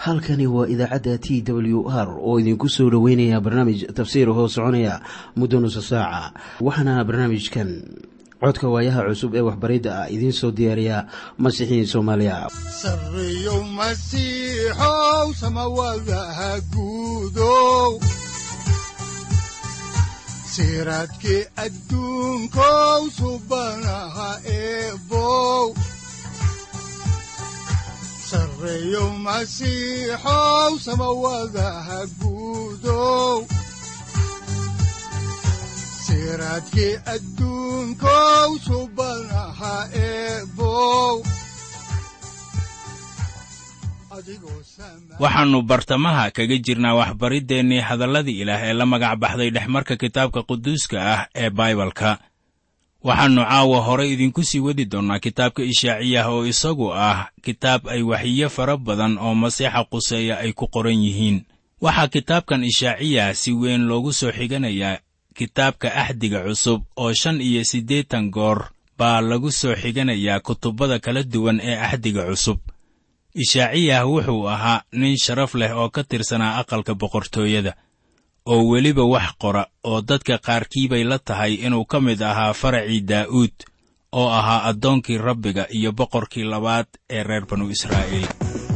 halkani waa idaacadda t w r oo idinku soo dhoweynaya barnaamij tafsiir hoo soconaya muddo nusa saaca waxaana barnaamijkan codka waayaha cusub ee waxbaridda ah idiin soo diyaariya masiixiin soomaaliya sareyow masiixow samawadaha guudow siraadkii adduunkow subanaha eebow sareyow masiixow samawadaha guudow siraadkii adduunkow subanaha eebow waxaannu bartamaha kaga jirnaa waxbariddeenii hadalladii ilaah ee la magac baxday dhexmarka kitaabka quduuska ah ee baibalka waxaannu caawa hore idinku sii wadi doonnaa kitaabka ishaaciyah oo isagu ah kitaab ay waxiyo fara badan oo masiixa quseeya ay ku qoran yihiin waxaa kitaabkan ishaaciyah si weyn loogu soo xiganayaa kitaabka axdiga cusub oo shan iyo siddeetan goor baa lagu soo xiganayaa kutubbada kala duwan ee axdiga cusub ishaaciyah wuxuu ahaa nin sharaf leh oo ka tirsanaa aqalka boqortooyada oo weliba wax qora oo dadka qaarkii bay la tahay inuu ka mid ahaa faracii daa'uud oo ahaa addoonkii rabbiga iyo boqorkii labaad ee reer banu israa'iil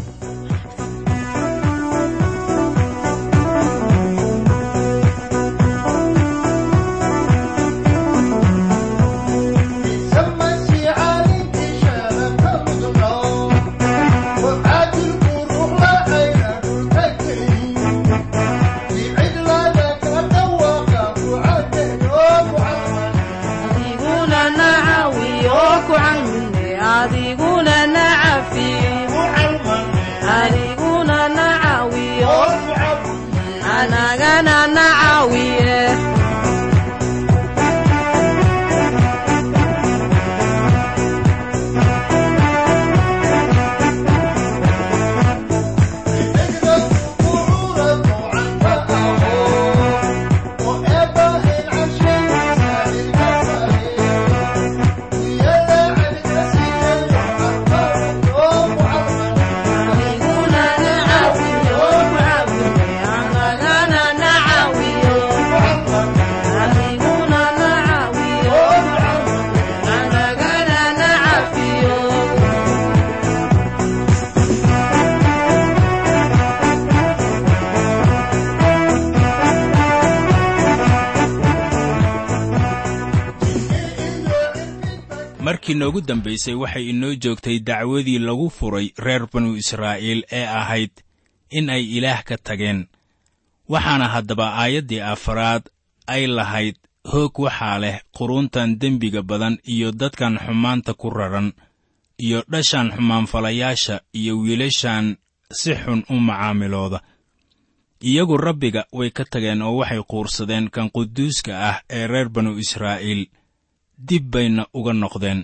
markii noogu dambaysay waxay inoo joogtay dacwadii lagu furay reer banu israa'iil ee ahayd in ay ilaah ka tageen waxaana haddaba aayaddii afaraad ay lahayd hoog waxaa leh quruntan dembiga badan iyo dadkan xumaanta ku raran iyo dhashan xumaanfalayaasha iyo wiilashan si xun u macaamilooda iyagu rabbiga way ka tageen oo waxay quursadeen kan quduuska ah ee reer banu israa'iil dib bayna uga noqdeen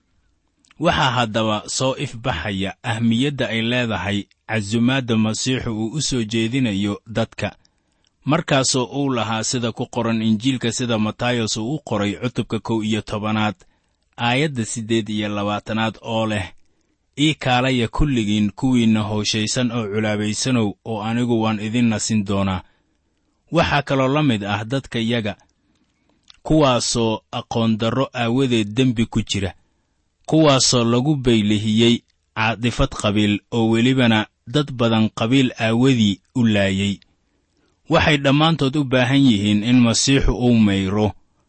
waxaa haddaba soo ifbaxaya ahmiyadda ay leedahay casumaadda masiixu uu u soo jeedinayo dadka markaasoo uu lahaa sida ku qoran injiilka sida matayos uu u qoray cutubka kow iyo tobanaad aayadda siddeed iyo labaatanaad oo leh ii kaalaya kulligiin kuwiinna hooshaysan oo culaabaysanow oo anigu waan idin nasin doonaa waxaa kaloo la mid ah dadka yaga kuwaasoo aqoondarro aawadeed dembi ku jira kuwaasoo lagu baylihiyey caadifad qabiil oo welibana dad badan qabiil aawadii u laayey waxay dhammaantood u baahan yihiin in masiixu uu mayro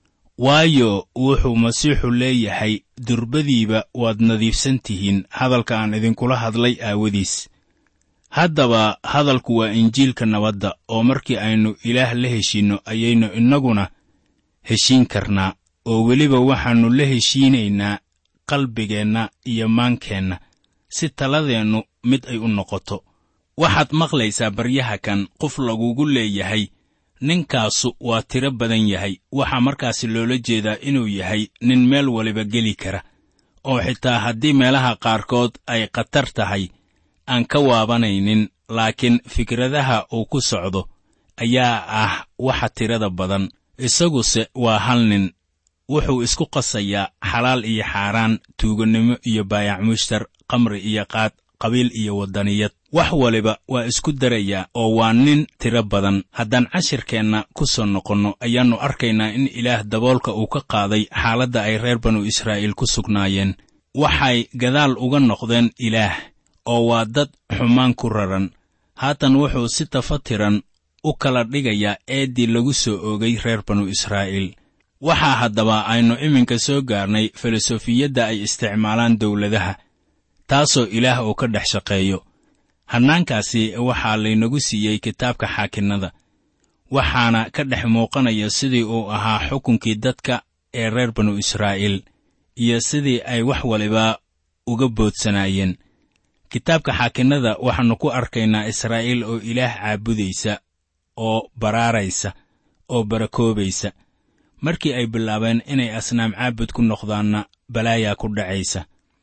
waayo wuxuu masiixu leeyahay durbadiiba waad nadiifsan tihiin hadalka aan idinkula hadlay aawadiis haddaba hadalku waa injiilka nabadda oo markii aynu ilaah la heshiinno ayaynu innaguna heshiin karnaa oo weliba waxaannu la heshiinaynaa qalbigeenna iyo maankeenna si taladeennu mid ay u noqoto waxaad maqlaysaa baryaha kan qof lagugu leeyahay ninkaasu waa tiro badan yahay waxaa markaasi loola jeedaa inuu yahay nin meel waliba geli kara oo xitaa haddii meelaha qaarkood ay khatar tahay aan ka waabanaynin laakiin fikradaha uu ku socdo ayaa ah waxa tirada badan isaguse waa hal nin wuxuu isku qasayaa xalaal iyo xaaraan tuugannimo iyo baayac mushtar qamri iyo qaad qabiil iyo waddaniyad wax waliba waa isku darayaa oo waa nin tiro badan haddaan cashirkeenna ku soo noqonno ayaannu arkaynaa in ilaah daboolka uu ka qaaday xaaladda ay reer banu israa'iil ku sugnaayeen waxay gadaal uga noqdeen ilaah oo waa dad xumaan ku raran haatan wuxuu si tafatiran u kala dhigayaa eeddii lagu soo oogay reer banu israa'iil waxaa haddaba aynu iminka soo gaarnay filosofiyadda ay isticmaalaan dawladaha taasoo ilaah uu ka dhex shaqeeyo hannaankaasi waxaa laynagu siiyey kitaabka xaakinnada waxaana ka dhex muuqanaya sidii uu ahaa xukunkii dadka ee reer banu israa'iil iyo sidii ay wax waliba uga boodsanaayeen kitaabka xaakinnada waxaannu ku arkaynaa israa'iil oo ilaah caabudaysa oo baraaraysa oo barakoobaysa markii ay bilaabeen inay asnaam caabud ku noqdaanna balaayaa ku dhacaysa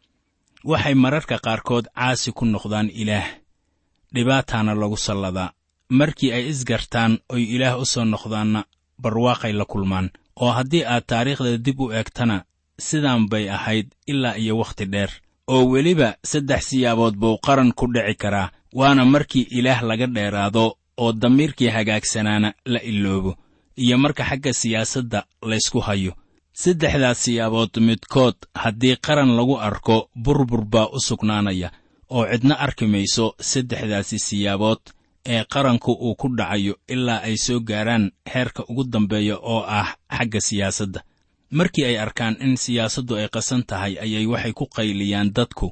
waxay mararka qaarkood caasi ku noqdaan ilaah dhibaataana lagu salladaa markii ay isgartaan oy ilaah u soo noqdaanna barwaaqay la kulmaan oo haddii aad taariikhda dib u eegtana sidaan bay ahayd ilaa iyo wakhti dheer oo weliba saddex siyaabood buu qaran ku dhici karaa waana markii ilaah laga dheeraado oo damiirkii hagaagsanaana la iloobo iyo marka xagga siyaasadda laysku hayo saddexdaas siyaabood midkood haddii qaran lagu arko burbur baa u sugnaanaya oo cidna arki mayso saddexdaasi siyaabood ee qaranku uu ku dhacayo ilaa ay soo gaaraan heerka ugu dambeeya oo ah xagga siyaasadda markii ay arkaan in siyaasaddu ay qasan tahay ayay waxay ku qayliyaan dadku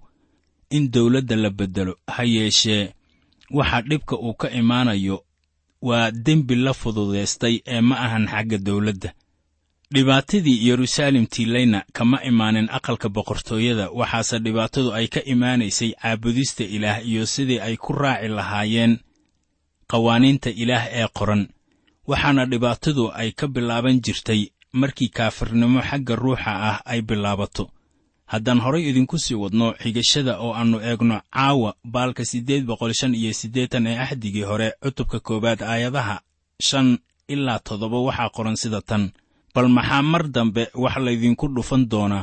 in dawladda la beddelo ha yeeshee waxa dhibka uu ka imaanayo waa dembi la fududaystay ee ma ahan xagga dawladda dhibaatadii yeruusaalem tiilayna kama imaanin aqalka boqortooyada waxaase dhibaatadu ay ka imaanaysay caabudista ilaah iyo sidii ay ku raaci lahaayeen qawaaniinta ilaah ee qoran waxaana dhibaatadu ay ka bilaaban jirtay markii kaafirnimo xagga ruuxa ah ay bilaabato haddaan horay idinku sii wadno xigashada oo aannu eegno caawa baalka siddeed boqol shan iyo siddeetan ee axdigii hore cutubka koowaad aayadaha shan ilaa toddoba waxaa qoran sida tan bal maxaa mar dambe wax laydinku dhufan doonaa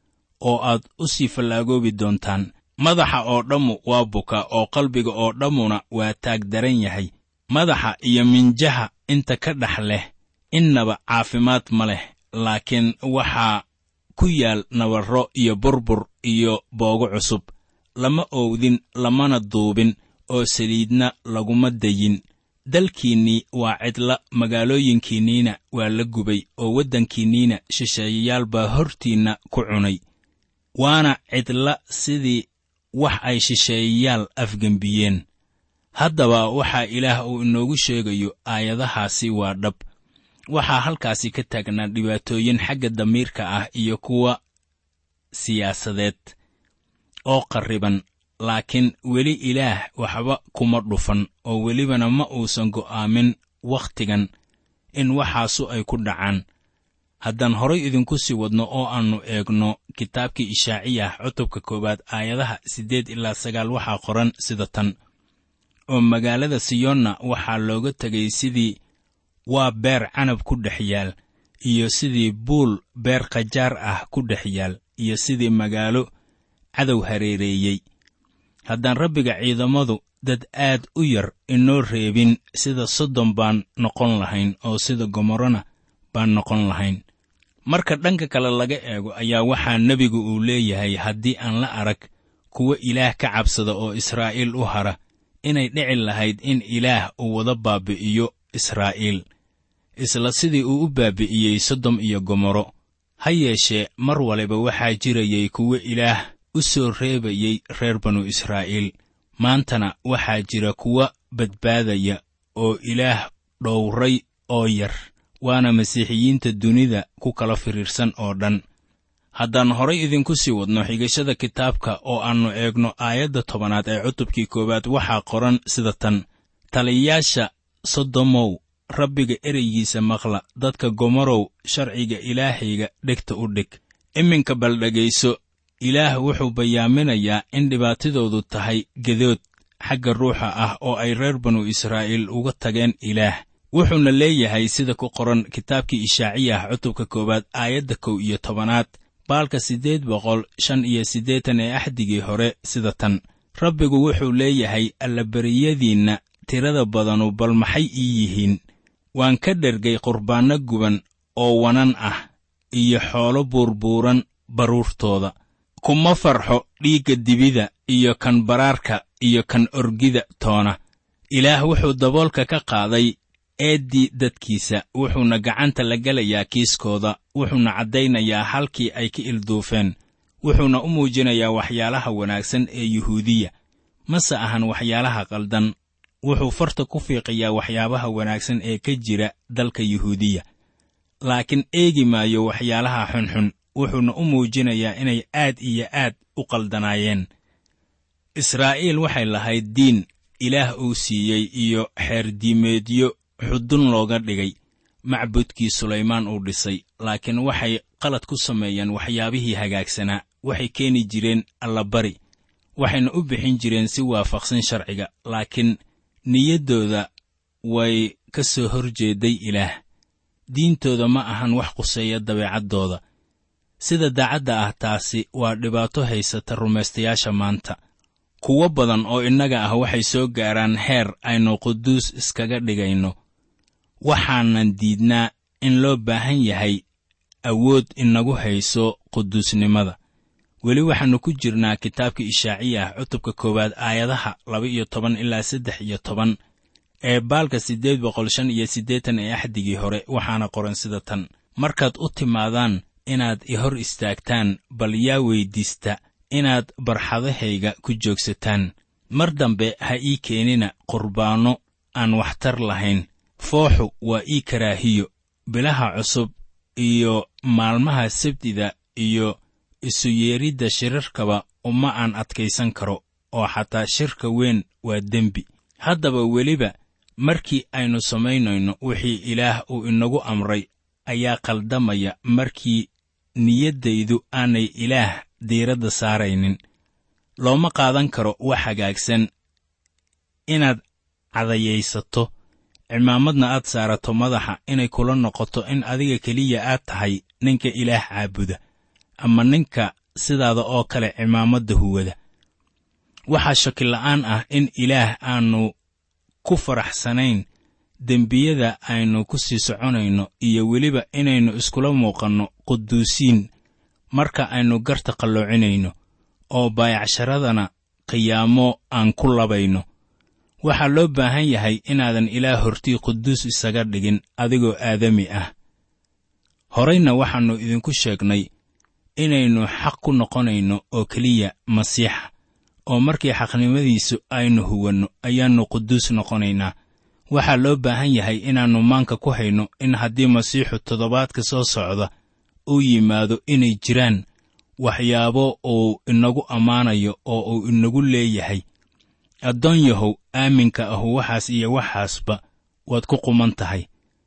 oo aad u sii fallaagoobi doontaan madaxa oo dhammu waa buka oo qalbiga oo dhammuna waa taag daran yahay madaxa iyo minjaha inta ka dhex leh innaba caafimaad ma leh laakiin waxaa ku yaal nabarro iyo burbur iyo boogo cusub lama oowdin lamana duubin oo saliidna laguma dayin dalkiinnii waa cidla magaalooyinkiinniina waa la gubay oo waddankiinniina shisheeyayaal baa hortiinna ku cunay waana cidla sidii wax ay shisheeyayaal afgembiyeen haddaba waxaa ilaah uu inoogu sheegayo aayadahaasi waa dhab waxaa halkaasi ka taagnaa dhibaatooyin xagga damiirka ah iyo kuwa siyaasadeed oo qarriban laakiin weli ilaah waxba kuma dhufan oo welibana ma uusan go'aamin wakhtigan in waxaasu ay ku dhacaan haddaan horay idinku sii wadno oo aannu eegno kitaabkii ishaaciyah cutubka koowaad aayadaha siddeed ilaa sagaal waxaa qoran sida tan oo magaalada siyonna waxaa looga tegay sidii waa beer canab ku dhex yaal iyo sidii buul beer khajaar ah ku dhex yaal iyo sidii magaalo cadow hareereeyey haddaan rabbiga ciidamadu dad aad u yar inoo reebin sida sodom baan noqon lahayn oo sida gomorrona baan noqon lahayn marka dhanka kale laga eego ayaa waxaa nebigu uu leeyahay haddii aan la arag kuwa ilaah ka cabsada oo israa'iil u hara inay dhici lahayd in ilaah uu wada baabi'iyo israa'iil isla sidii uu u baabi'iyey sodom iyo gomorro ha yeeshee mar waliba waxaa jirayay kuwo ilaah u soo reebayey reer banu israa'iil maantana waxaa jira kuwa badbaadaya oo ilaah dhowray oo yar waana masiixiyiinta dunida ku kala firiirsan oo dhan haddaan horay idinku sii wadno xigashada kitaabka oo aannu eegno aayadda tobanaad ee cutubkii koowaad waxaa qoran sida tan taliyayaasha sodomow rabbiga ereygiisa maqla dadka gomorow sharciga ilaahayga dhegta u dhig iminka bal dhegayso ilaah wuxuu bayaaminayaa in dhibaatadoodu tahay gedood xagga ruuxa ah oo ay reer banu israa'iil uga tageen ilaah wuxuuna leeyahay sida ku qoran kitaabkii ishaaciyah cutubka koowaad aayadda kow iyo tobanaad baalka siddeed boqol shan iyo siddeetan ee axdigii hore sida tan rabbigu wuxuu leeyahay allabariyadiinna tirada badanu bal maxay ii yihiin waan ka dhergay qurbaanno guban oo wanan ah iyo xoolo buurbuuran baruurtooda kuma farxo dhiigga dibida iyo kan baraarka iyo kan orgida toona ilaah wuxuu daboolka ka qaaday eeddii dadkiisa wuxuuna gacanta la gelayaa kiiskooda wuxuuna caddaynayaa halkii ay ka ilduufeen wuxuuna u muujinayaa waxyaalaha wanaagsan ee yuhuudiya mase ahan waxyaalaha qaldan wuxuu farta ku fiiqayaa waxyaabaha wanaagsan ee ka jira dalka yuhuudiya laakiin eegi maayo waxyaalaha xunxun wuxuuna u muujinayaa inay aad iyo aad u qaldanaayeen israa'iil waxay lahayd diin ilaah uu siiyey iyo xeerdiimeedyo xudun looga dhigay macbudkii sulaymaan uu dhisay laakiin waxay qalad ku sameeyeen waxyaabihii hagaagsanaa waxay keeni jireen allabari waxayna u bixin jireen si waafaqsan sharciga laakiin niyaddooda way ka soo hor jeeday ilaah diintooda ma ahan wax quseeya dabeecaddooda sida daacadda ah taasi waa dhibaato haysata rumaystayaasha maanta kuwo badan oo innaga ah waxay soo gaaraan heer aynu quduus iskaga dhigayno waxaanan diidnaa in loo baahan yahay awood inagu hayso quduusnimada weli waxaannu ku jirnaa kitaabka ishaaciya ah cutubka koowaad aayadaha laba iyo toban ilaa saddex iyo toban ee baalka siddeed boqol shan iyo siddeetan ee axdigii hore waxaana qoran sida tan markaad u timaadaan inaad i hor istaagtaan bal yaa weyddiista inaad barxadahayga ku joogsataan mar dambe ha ii keenina qurbaanno aan waxtar lahayn fooxu waa ii karaahiyo bilaha cusub iyo maalmaha sabtida iyo isu yeeridda shirarkaba uma aan adkaysan karo oo xataa shirka weyn waa dembi haddaba weliba markii aynu samaynayno wixii ilaah uu inagu amray ayaa qaldamaya markii niyaddaydu aanay ilaah diiradda saaraynin looma qaadan karo wax hagaagsan inaad cadayaysato cimaamadna aad saarato madaxa inay kula noqoto in adiga keliya aad tahay ninka ilaah caabuda ama ninka sidaada oo kale cimaamadda huwada waxaa shakila'aan ah in ilaah aannu ku faraxsanayn dembiyada aynu ku sii soconayno iyo weliba inaynu iskula muuqanno quduusiin marka aynu garta qalloocinayno oo baayacsharadana qiyaamo aan ku labayno waxaa loo baahan yahay inaadan ilaah hortii quduus isaga dhigin adigoo aadami ah horayna waxaannu idinku sheegnay inaynu xaq ku noqonayno oo keliya masiixa oo markii xaqnimadiisu aynu huwanno ayaannu quduus noqonaynaa waxaa loo baahan yahay inaannu maanka ku hayno in haddii masiixu toddobaadka soo socda uu yimaado inay jiraan waxyaabo uu inagu ammaanayo oo uu inagu leeyahay addoon yahow aaminka ahu waxaas iyo waxaasba waad ku quman tahay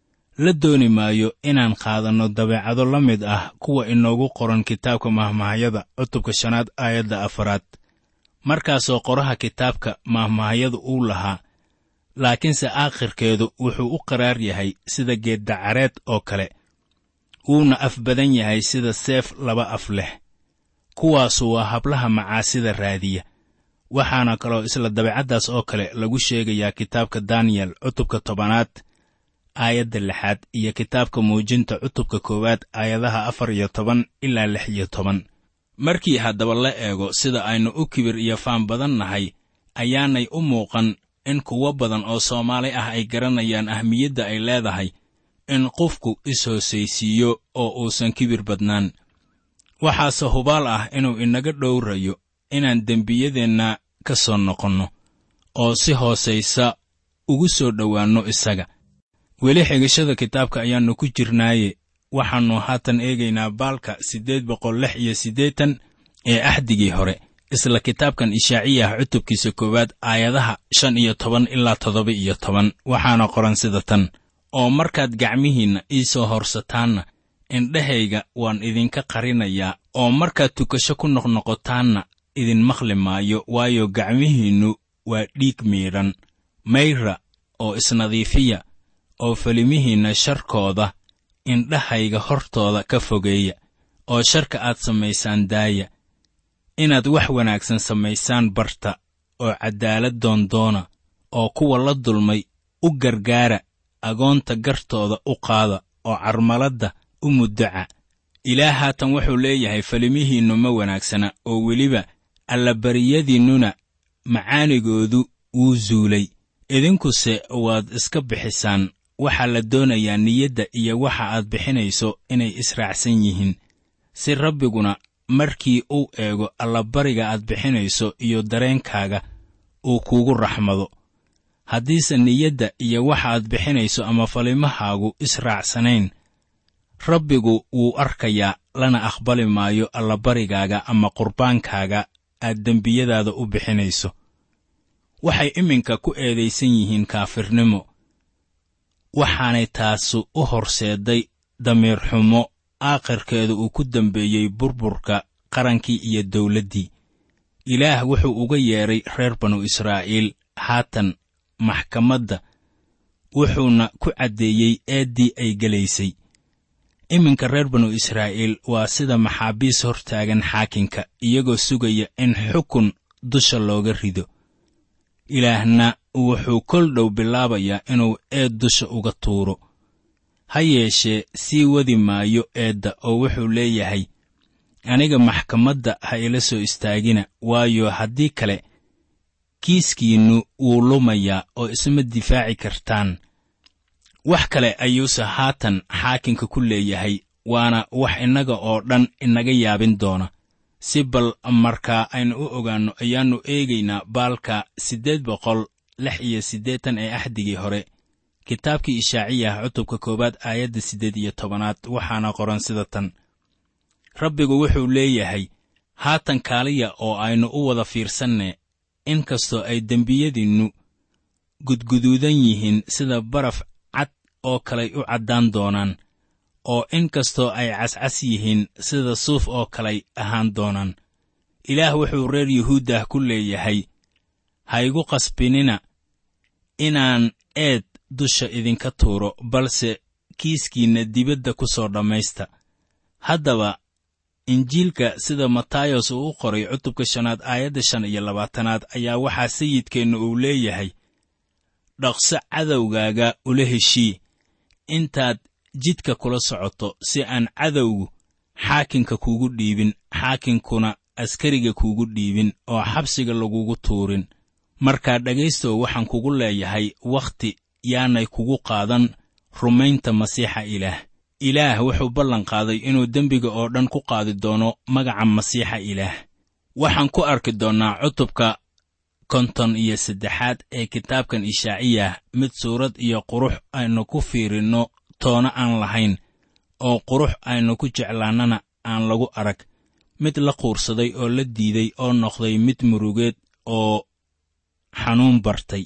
la dooni maayo inaan qaadanno dabeecado la mid ah kuwa inoogu qoran kitaabka mahmahayada cutubka shanaad aayadda afaraad markaasoo qoraha kitaabka mahmahayadu uu lahaa laakiinse aakhirkeedu wuxuu u qaraar yahay sida geeddacareed oo kale wuuna af badan yahay sida seef laba af leh kuwaasu waa hablaha macaasida raadiya waxaana kaloo isla dabeecaddaas oo kale lagu sheegayaa kitaabka daniyel cutubka tobanaad aayadda lixaad iyo kitaabka muujinta cutubka koowaad aayadaha afar iyo toban ilaa lix iyo toban markii haddaba la eego sida aynu u kibir iyo faan badan nahay ayaanay u muuqan in kuwo badan oo soomaali ah ay garanayaan ahmiyadda ay leedahay in qofku is-hoosaysiiyo oo uusan kibir badnaan waxaase hubaal ah inuu inaga dhowrayo inaan dembiyadeenna ka soo noqonno oo si hoosaysa ugu soo dhowaanno isaga weli xigashada kitaabka ayaannu ku jirnaaye waxaannu haatan eegaynaa baalka siddeed boqol lix iyo siddeetan ee axdigii hore isla kitaabkan ishaaciyah cutubkiisa koowaad aayadaha shan iyo toban ilaa toddoba iyo toban waxaana qoran sida tan oo markaad gacmihiinna ii soo horsataanna indhahayga waan idinka qarinayaa oo markaad tukasho ku noqnoqotaanna idin maqli maayo waayo gacmihiinnu waa dhiig miidhan mayra oo isnadiifiya oo felimihiinna sharkooda indhahayga hortooda ka fogeeya oo sharka aad samaysaan daaya inaad wax wanaagsan samaysaan barta oo caddaalad doondoona oo kuwa la dulmay u gargaara agoonta gartooda u qaada oo carmaladda u muddaca ilaah haatan wuxuu leeyahay falimihiinnu ma wanaagsana oo weliba allabaryadiinnuna macaanigoodu wuu zuulay idinkuse waad iska bixisaan waxaa la doonayaa niyadda iyo waxa aad bixinayso inay israacsan yihiin si rabbiguna markii uu eego allabariga aad bixinayso iyo dareenkaaga uu kuugu raxmado haddiise niyadda iyo waxa aad bixinayso ama falimahaagu israacsanayn rabbigu wuu arkayaa lana aqbali maayo allabarigaaga ama qurbaankaaga aad dembiyadaada u bixinayso waxay iminka ku eedaysan yihiin kaafirnimo waxaanay taasu u horseedday damiir xumo aakhirkeeda uu ku dambeeyey burburka qarankii iyo dawladdii ilaah wuxuu uga yeedhay reer banu israa'iil haatan maxkamadda wuxuuna ku caddeeyey eeddii ay gelaysay iminka reer banu israa'iil waa sida maxaabiis hortaagan xaakinka iyagoo sugaya in xukun dusha looga rido ilaahna wuxuu kol dhow bilaabayaa inuu eed dusha uga tuuro ha yeeshee sii wadi maayo eedda oo wuxuu leeyahay aniga maxkamadda ha ila soo istaagina waayo haddii kale kiiskiinnu wuu lumayaa oo isma difaaci kartaan wax kale ayuuse haatan xaakinka ku leeyahay waana wax innaga oo dhan inaga yaabin doona si bal markaa aynu u ogaanno ayaannu eegaynaa baalka siddeed boqol lix iyo siddeetan ee axdigii hore kitaabkii ishaaciyah cutubka koowaad aayadda siddeed iyo tobanaad waxaana qoran sida tan rabbigu wuxuu leeyahay haatan kaaliya oo aynu u wada fiirsanne in kastoo ay dembiyadiinnu gudguduudan yihiin sida baraf cad oo kaley u caddaan doonaan oo in kastoo ay cascas yihiin sida suuf oo kalay ahaan doonaan ilaah wuxuu reer yuhuuddah ku leeyahay ha igu qasbinina inaan eed dusha idinka tuuro balse kiiskiinna dibadda ku soo dhammaysta haddaba injiilka sida matayos uu u qoray cutubka shanaad aayadda shan iyo labaatanaad ayaa waxaa sayidkeenna uu leeyahay dhaqso cadowgaaga ula heshii intaad jidka kula socoto si aan cadowgu xaakinka kuugu dhiibin xaakinkuna askariga kuugu dhiibin oo xabsiga lagugu tuurin markaa dhegaystow waxaan kugu leeyahay wakhti yaanay kugu qaadan rumaynta masiixa ilaah ilaah wuxuu ballan qaaday inuu dembiga oo dhan ku qaadi doono magaca masiixa ilaah waxaan ku arki doonnaa cutubka konton iyo saddexaad ee kitaabkan ishaaciyah mid suurad iyo qurux aynu ku fiirinno toona aan lahayn oo qurux aynu ku jeclaannana aan lagu arag mid la quursaday oo la diiday oo noqday mid murugeed oo xanuun bartay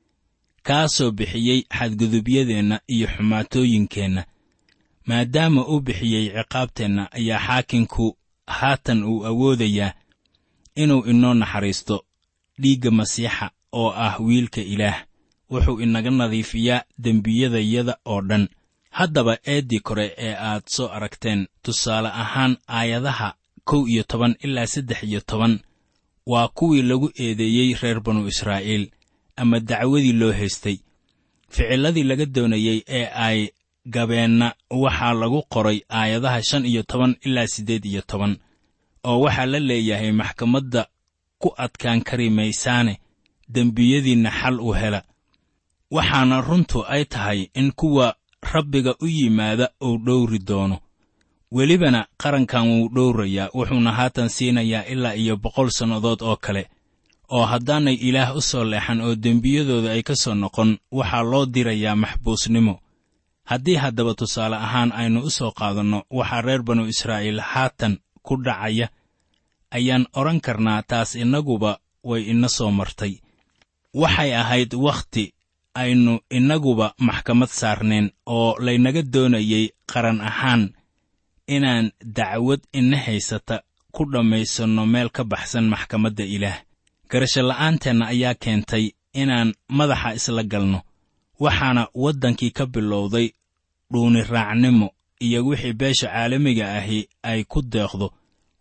kaasoo bixiyey xadgudubyadeenna iyo xumaatooyinkeenna maadaama uu bixiyey ciqaabteenna ayaa xaakinku haatan uu awoodayaa inuu inoo naxariisto dhiigga masiixa oo ah wiilka ilaah wuxuu inaga nadiifiyaa dembiyadayada oo dhan haddaba eeddii kore ee aad soo aragteen tusaale ahaan aayadaha kow iyo toban ilaa saddex iyo toban waa kuwii lagu eedeeyey reer banu israa'iil ama dacwadii loo haystay ficilladii laga doonayey ee ay gabeenna waxaa lagu qoray aayadaha shan iyo toban ilaa siddeed iyo toban oo waxaa la leeyahay maxkamadda ku adkaan kari maysaane dembiyadiinna xal u hela waxaana runtu ay tahay in kuwa rabbiga u yimaada uu dhowri doono welibana qarankan wuu dhowrayaa wuxuuna haatan siinayaa ilaa iyo boqol sannadood oo kale oo haddaanay ilaah u soo leexan oo dembiyadooda ay ka soo noqon waxaa loo dirayaa maxbuusnimo haddii haddaba tusaale ahaan aynu u soo qaadanno waxaa reer banu israa'iil haatan ku dhacaya ayaan odhan karnaa taas innaguba way ina soo martay waxay ahayd wakhti aynu innaguba maxkamad saarneen oo laynaga doonayey qaran ahaan inaan dacwad ina haysata ku dhammaysanno meel ka baxsan maxkamadda ilaah garashola'aanteenna ayaa keentay inaan madaxa isla galno waxaana waddankii ka bilowday dhuuniraacnimo iyo wixii beesha caalamiga ahi ay ku deeqdo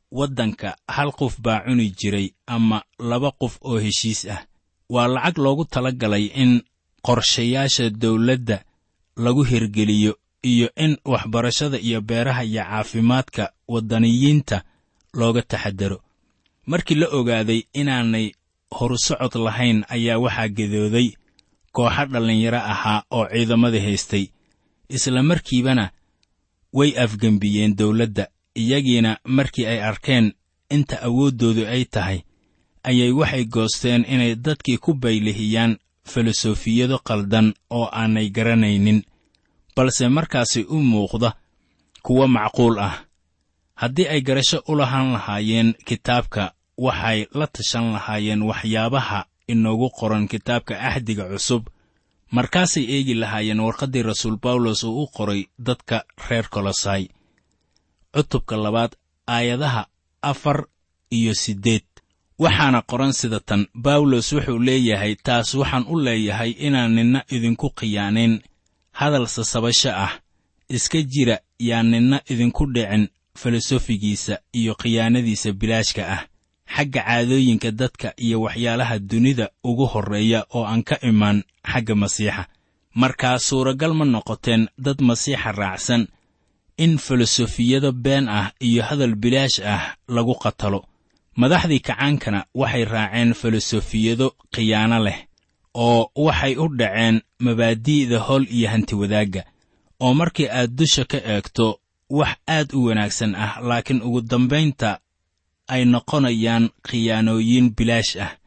waddanka hal qof baa cuni jiray ama laba qof oo heshiis ah waa lacag loogu tala galay in qorshayaasha dawladda lagu hirgeliyo iyo in waxbarashada iyo beeraha iyo caafimaadka waddaniyiinta looga taxadaro markii la ogaaday inaanay horusocod lahayn ayaa waxaa gedooday kooxo dhallinyaro ahaa oo ciidamada haystay isla markiibana way afgembiyeen dawladda iyagiina markii ay arkeen inta awooddoodu ay tahay ayay waxay goosteen inay dadkii ku baylihiyaan filosofiyado qaldan oo aanay garanaynin balse markaasi u muuqda kuwo macquul ah haddii ay garasho u lahaan lahaayeen kitaabka waxay la tashan lahaayeen waxyaabaha inoogu qoran kitaabka axdiga cusub markaasay eegi lahaayeen warqaddii rasuul bawlos uu u qoray dadka reer kolosai cutubka labaad aayadaha afar iyo siddeed waxaana qoran sida tan bawlos wuxuu leeyahay taas waxaan u leeyahay inaan ninna idinku khiyaanayn hadal sasabasho ah iska jira yaan ninna idinku dhicin filosofigiisa iyo khiyaanadiisa bilaashka ah xagga caadooyinka dadka iyo waxyaalaha dunida ugu horreeya oo aan ka imaan xagga masiixa markaa suuragal ma noqoteen dad masiixa raacsan in filosofiyado been ah iyo hadal bilaash ah lagu qatalo madaxdii kacaankana waxay raaceen filosofiyado khiyaano leh oo waxay u dhaceen mabaadi'da hol iyo hantiwadaagga oo markii aad dusha ka eegto wax aad u wanaagsan ah laakiin ugu dambaynta ay noqonayaan khiyaanooyin bilaash ah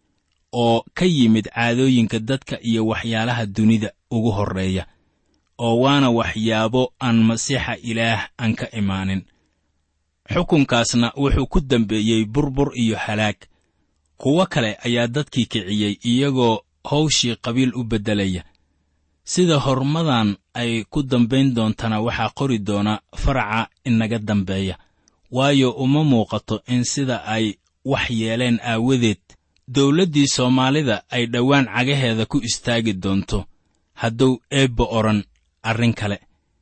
oo ka yimid caadooyinka dadka iyo waxyaalaha dunida ugu horreeya oo waana waxyaabo aan masiixa ilaah aan ka imaanin xukunkaasna wuxuu ku dambeeyey burbur iyo halaag kuwo kale ayaa dadkii kiciyey iyagoo hawshii qabiil u beddelaya sida horumadan ay ku dambayn doontana waxaa qori doona faraca inaga dambeeya waayo uma muuqato in sida ay wax yeeleen aawadeed dawladdii soomaalida ay dhowaan cagaheeda ku istaagi doonto hadduu eebba odhan arrin kale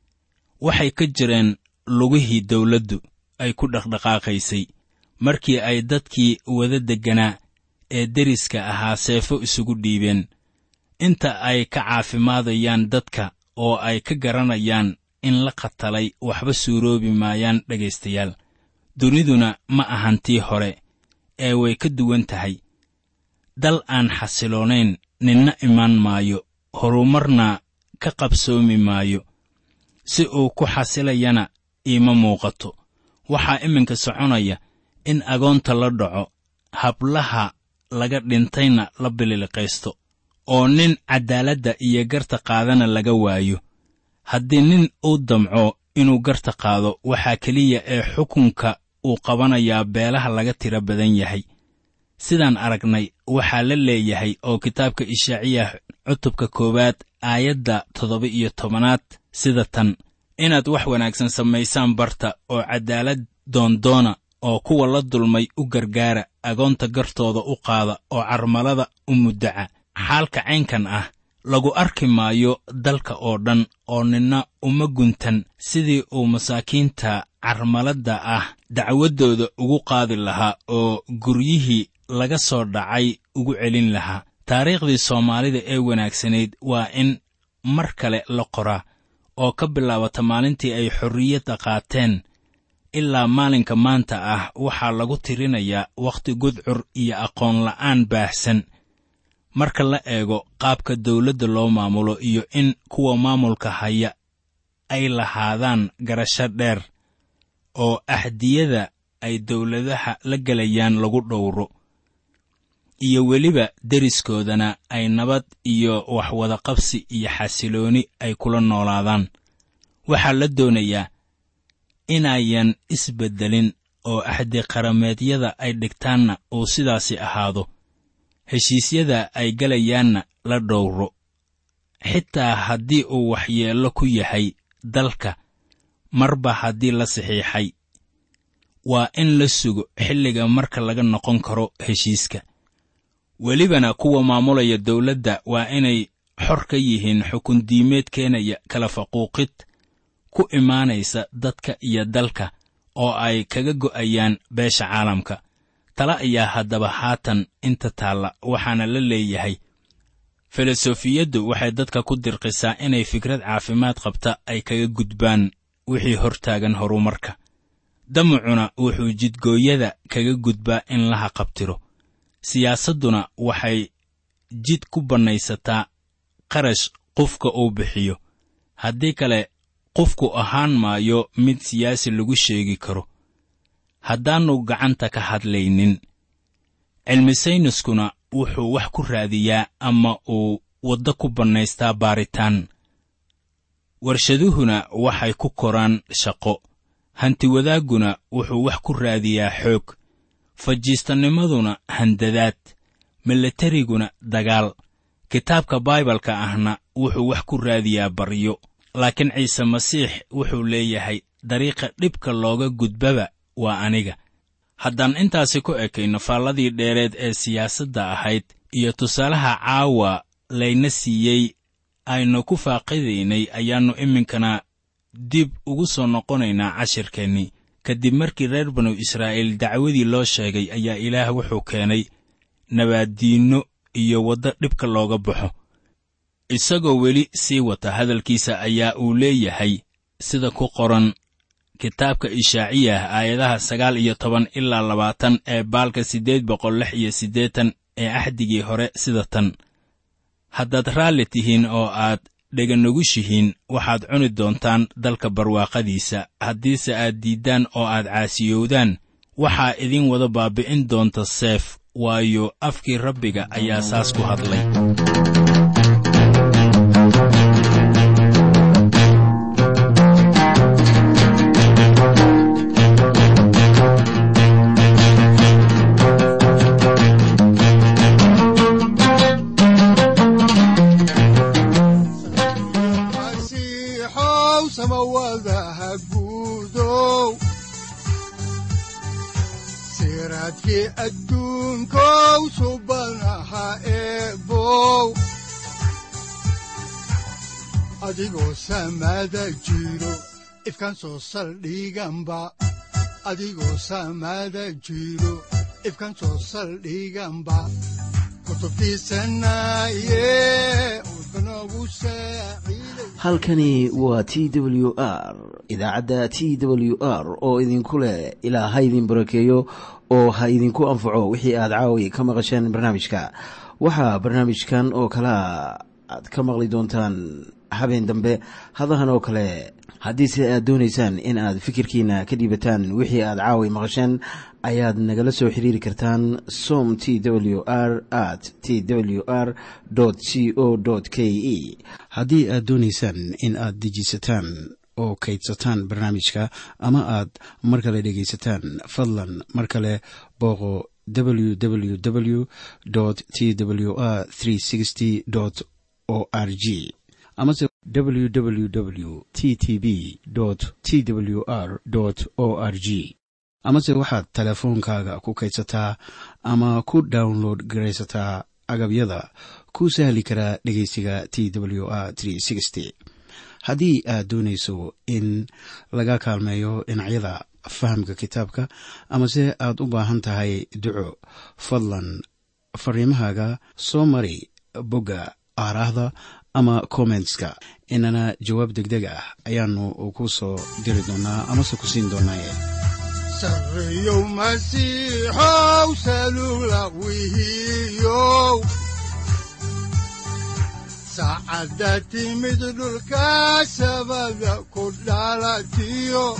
waxay ka jireen lugihii dawladdu ay ku dhaqdhaqaaqaysay markii ay dadkii wada degganaa ee deriska ahaa seefo isugu dhiibeen inta ay ka caafimaadayaan dadka oo ay ka garanayaan in la qatalay waxba suuroobi maayaan dhegaystayaal duniduna ma ahan tii hore ee way ka duwan tahay dal aan xasiloonayn ninna imaan maayo horumarna ka qabsoomi maayo si uu ku xasilayana iima muuqato waxaa iminka soconaya in agoonta la dhaco hablaha laga dhintayna la bililiqaysto oo nin caddaaladda iyo garta qaadana laga waayo haddii nin uu damco inuu garta qaado waxaa keliya ee xukunka uu qabanayaa beelaha laga tiro badan yahay sidaan aragnay waxaa la leeyahay oo kitaabka ishaaciyah cutubka koowaad aayadda toddoba iyo tobanaad sida tan inaad wax wanaagsan samaysaan barta oo caddaalad doondoona oo kuwa la dulmay u gargaara agoonta gartooda u qaada oo carmalada u muddaca xaalka caynkan ah lagu arki maayo dalka oo dhan oo ninna uma guntan sidii uu masaakiinta carmaladda ah dacwaddooda ugu qaadi lahaa oo guryihii laga soo dhacay ugu celin lahaa taariikhdii soomaalida ee wanaagsanayd waa in mar kale la qoraa oo ka bilaabata maalintii ay xorriyadda qaateen ilaa maalinka maanta ah waxaa lagu tirinayaa wakhti gudcur iyo aqoon la'aan baahsan marka la eego qaabka dawladda loo maamulo iyo in kuwa maamulka haya ay lahaadaan garasho dheer oo ahdiyada ay dawladaha la gelayaan lagu dhowro iyo weliba deriskoodana ay nabad iyo waxwadaqabsi iyo xasilooni ay kula noolaadaan waxaa la doonayaa inayan isbeddelin oo axdi qarameedyada ay dhigtaanna uu sidaasi ahaado heshiisyada ay gelayaanna la dhowro xitaa haddii uu waxyeello ku yahay dalka marba haddii la saxiixay waa in la sugo xilliga marka laga noqon karo heshiiska welibana kuwa maamulaya dawladda waa inay xor ka yihiin xukun diimeed keenaya kala faquuqid ku imaanaysa dadka iyo dalka oo ay kaga go'ayaan beesha caalamka tala ayaa haddaba haatan inta taalla waxaana la leeyahay filosofiyaddu waxay dadka ku dirqisaa inay fikrad caafimaad qabta ay kaga gudbaan wixii hortaagan horumarka damucuna wuxuu jidgooyada kaga gudbaa in la haqabtiro siyaasadduna waxay jid ku bannaysataa qarash qofka uu bixiyo haddii kale qofku ahaan maayo mid siyaasi lagu sheegi karo haddaannu gacanta ka hadlaynin cilmi sayniskuna wuxuu wax ku raadiyaa ama uu waddo ku bannaystaa baaritaan warshaduhuna waxay ku koraan shaqo hantiwadaagguna wuxuu wax ku raadiyaa xoog fajiistanimaduna handadaad milatariguna dagaal kitaabka baibalka ahna wuxuu wax ku raadiyaa baryo laakiin ciise masiix wuxuu leeyahay dariiqa dhibka looga gudbaba waa aniga haddaan intaasi ku ekayno faalladii dheereed ee siyaasadda ahayd iyo tusaalaha caawa layna siiyey aynu ku faaqidaynay ayaannu iminkana dib ugu soo noqonaynaa cashirkeennii kadib markii reer banu israa'iil dacwadii loo sheegay ayaa ilaah wuxuu keenay nabaaddiinno iyo waddo dhibka looga baxo isagoo weli sii wata hadalkiisa ayaa uu leeyahay sida ku qoran kitaabka ishaaciyah aayadaha sagaal iyo toban ilaa labaatan ee baalka siddeed boqol lix iyo siddeetan ee axdigii hore sida tan haddaad raalli tihiin oo aad dheganugushihiin waxaad cuni doontaan dalka barwaaqadiisa haddiise aad diiddaan oo aad caasiyowdaan waxaa idin wada baabbi'in doonta seef waayo afkii rabbiga ayaa saas ku hadlay masiixow samawadaha guudow siraadkii adduunkow subanaha eebow adigoo samada jiro ifkan soo saldhiganba adigoo samada jiro ifkan soo saldhiganba kutubtiisanaye udbanogu saaciiday halkani waa t w r idaacadda t w r oo idinku leh ilaa ha idin barakeeyo oo ha idinku anfaco wixii aad caawi ka maqasheen barnaamijka waxaa barnaamijkan oo kalea aad ka maqli doontaan habeen dambe hadahan oo kale haddiise aad doonaysaan in aad fikirkiina ka dhiibataan wixii aad caawi maqasheen ayaad nagala soo xiriiri kartaan som t w r at t w r c o k e haddii aad doonaysaan in aad dejiisataan oo kaydsataan barnaamijka ama aad mar kale dhegaysataan fadlan mar kale booqo www t w r o r g amase www t t b t w r o r g amase waxaad teleefoonkaaga ku kaydsataa ama ku download garaysataa agabyada ku sahli karaa dhegeysiga t w r haddii aad doonayso in laga kaalmeeyo dhinacyada fahamka kitaabka amase aad u baahan tahay duco fadlan fariimahaaga soo mari bogga aaraahda ama kommentska inana jawaab degdeg ah ayaanu ku soo diri doonaa amase ku siin doonaaye sarreyow masiixow salugla wihiyow saacadda timid dhulka sabada ku dhalatiyo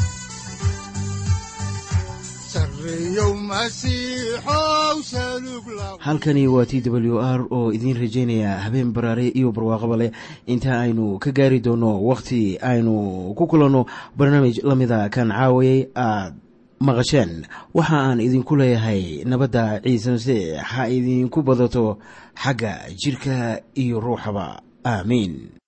sarreyow masiixow salugla halkani waa t w r oo idiin rajaynaya habeen baraare iyo barwaaqaba leh inta aynu ka gaari doono wakhti aynu ku kulanno barnaamij la mida kan caawayay aad maqasheen waxa aan idinku leeyahay nabadda ciise masiix ha idinku badato xagga jidhka iyo ruuxaba aamiin